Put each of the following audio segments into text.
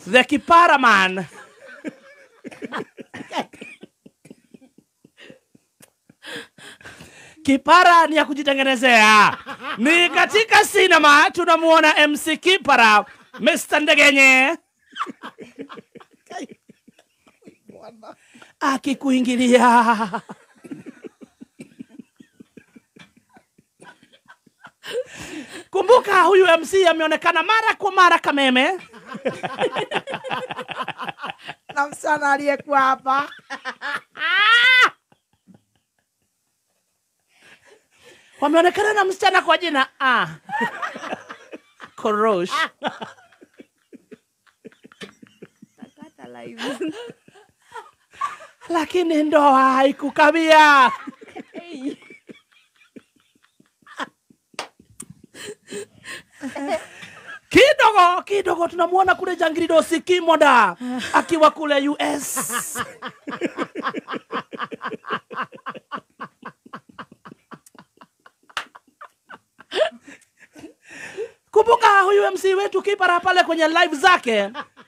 the kipara man kipara ni ya kujitengenezea ni katika sinema tunamuona mc kipara mr ndegenye akikuingilia kumbuka huyu mc ameonekana mara kwa mara kameme na msichana aliyekuwa hapa wameonekana na msichana kwa jina ah. korosh lakini ndoa haikukawia kidogo kidogo tunamuona kule jangiridosi kimoda akiwa kule us kumbuka huyu mc wetu kipara pale kwenye live zake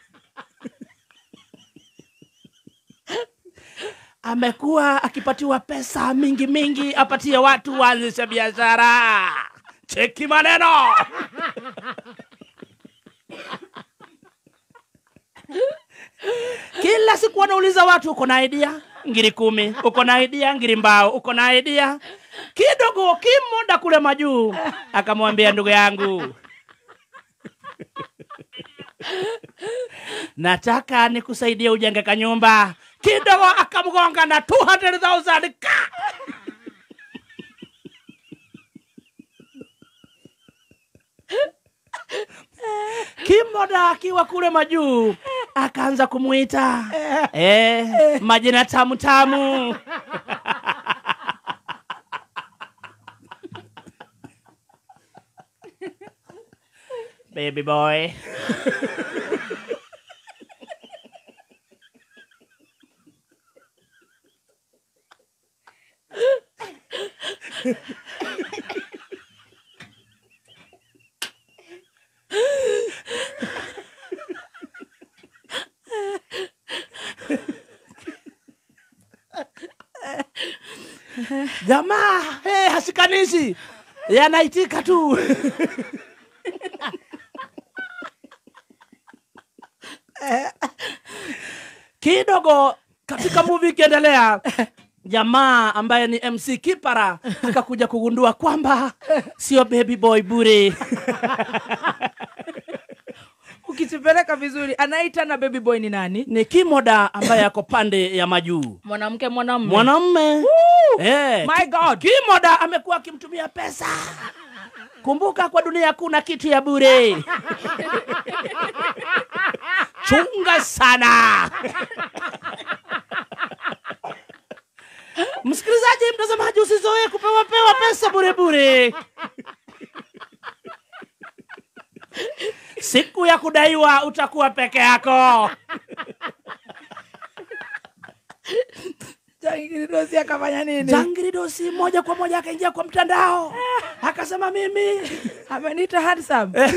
amekuwa akipatiwa pesa mingi mingi apatie watu waanzishe biashara cheki maneno kila siku wanauliza watu uko na idea ngiri kumi uko na idea ngiri mbao uko na idea kidogo kimoda kule majuu akamwambia ndugu yangu nataka nikusaidie ujenge kanyumba kidogo akamgonga na 200000 ka kimoda akiwa kule majuu akaanza kumwita eh, majina tamu tamu baby boy jamaa hey, hasikanishi yanaitika tu kidogo katika movie ikiendelea jamaa ambaye ni mc kipara akakuja kugundua kwamba sio baby boy bure ukitupeleka vizuri anaita na baby boy ni nani ni kimoda ambaye ako pande ya majuu mwanamke mwanamume mwanamme Eh, My God. kimoda amekuwa akimtumia pesa kumbuka kwa dunia kuna kitu ya bure chunga sana msikilizaji mtazamaji usizoee kupewa pewa pesa bure bure siku ya kudaiwa utakuwa peke yako jangiridosi akafanya nini jangiridosi moja kwa moja akaingia kwa mtandao akasema mimi ameniita handsome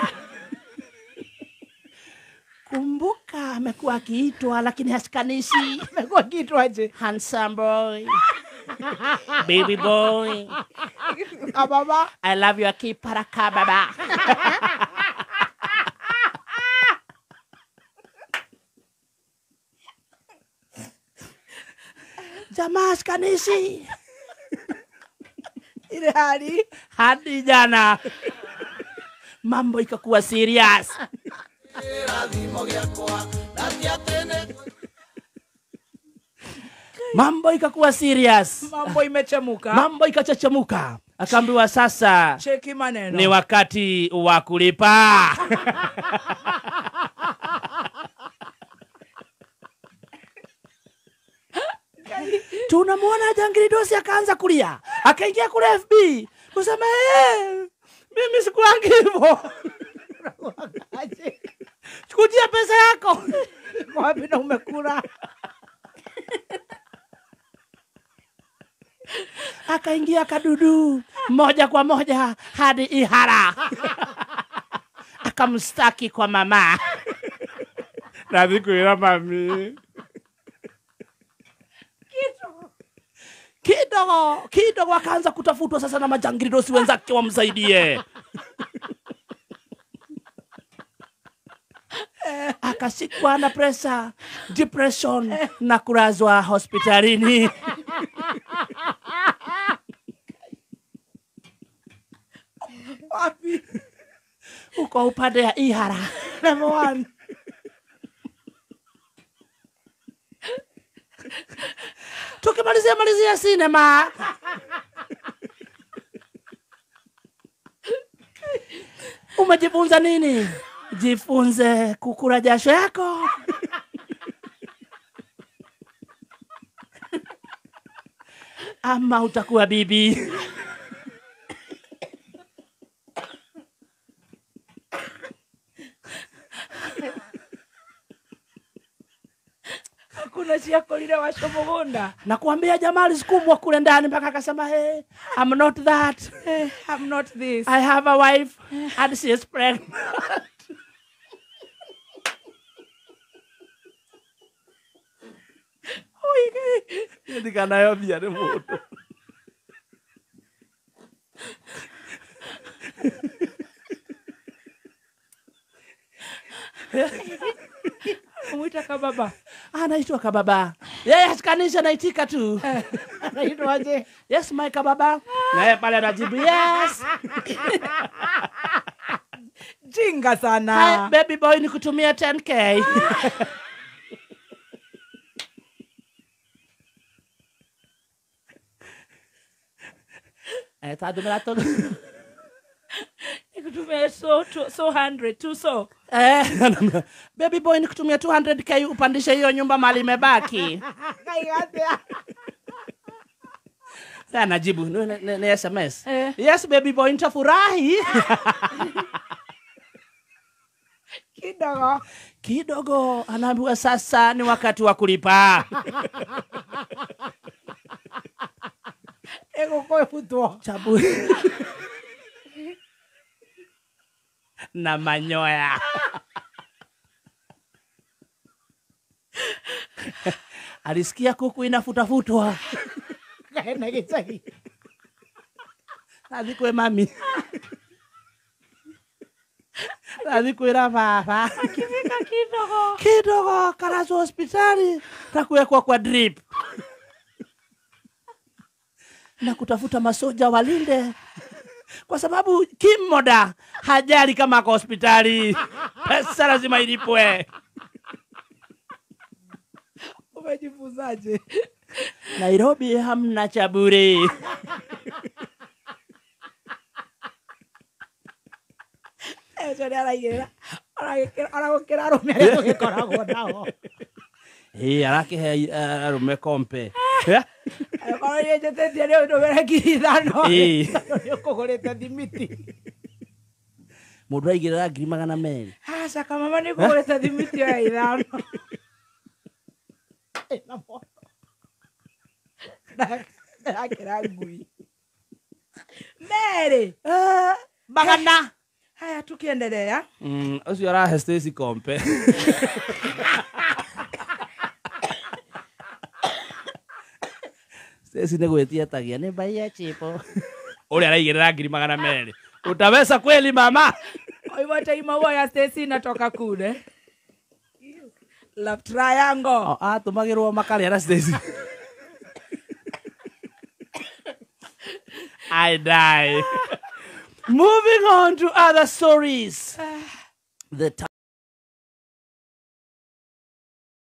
kumbuka amekuwa akiitwa lakini hasikanishi amekuwa kitwaje handsome boy baby boy ababa i love you akiparaka baba jamaa hasikanishi ile hali hadi jana mambo ikakuwa serious mambo ikakuwa serious mambo imechemuka mambo ikachachamuka akaambiwa sasa cheki maneno ni wakati wa kulipa tunamwona jangiridosi akaanza kulia akaingia kule fb kusema "Eh, mimi sikuangi hivo kujia pesa yako wapi na umekula akaingia kadudu moja kwa moja hadi ihara akamstaki kwa mama nathi kwĩra mami kidogo kidogo akaanza kutafutwa sasa na majangiridosi wenzake wamsaidie akashikwa na pressure depression na kulazwa hospitalini wapi uko upande ya ihara number one tukimalizia malizia sinema umejifunza nini jifunze kukura jasho yako ama utakuwa bibi hakuna ciakorire wacio mugunda nakuambia jamaa alisukumwa kule ndani mpaka akasema hey, I'm not that Eh, I'm not this I have a wife and she is pregnant ndikanayombia nĩ mũndũ mwita kababa anaitwa kababa yeye kanisa naitika tu anaitwaje yes my kababa naye pale anajibu yes jinga Hi, sana baby boy nikutumia 10k Eh, tadumira tu nikutumia so tu- so 100 tu so Eh, baby boy nikutumia 200k upandishe hiyo nyumba mali imebaki Sasa najibu ni, ni, ni sms Eh. yes baby boy nitafurahi kidogo kidogo anaambiwa sasa ni wakati wa kulipa igukwibutwo chabu na manyoya alisikia kuku inafutafutwa kaena gicagi nathi kwĩ mami nathi kwĩra baba kifika kidogo kidogo kalazwa hospitali na kuwekwa kwa drip na kutafuta masoja walinde kwa sababu kimoda hajali kama ako hospitali pesa lazima ilipwe umejifunzaje nairobi hamna cha bure eco nä araigä aragå arume arä a tå gä koragwo nao Ĩ, arakihe arume kompe korwo nä njä tä tie nä å ndå mere ngiri ithano Ĩ. nä å kå gå rä te thimiti må ndå aigä rä ra ngiri magana merä acaka mama nä kå gå rä te thimiti oya ithano Ĩna moto. Na- ndakä ra ngui merä magana haya tukä endelea Mm, ũcio arahe Stacy kompe Stacy nĩ gwĩtietagia nĩ mbaia chipo ũrĩa araigĩrĩra ngiri magana merĩ utaweza kweli mama kwa hivyo taima huo ya Stacy inatoka kule love triangle O, atũmagĩrwo makarĩa na Stacy I die. Moving on to other stories. The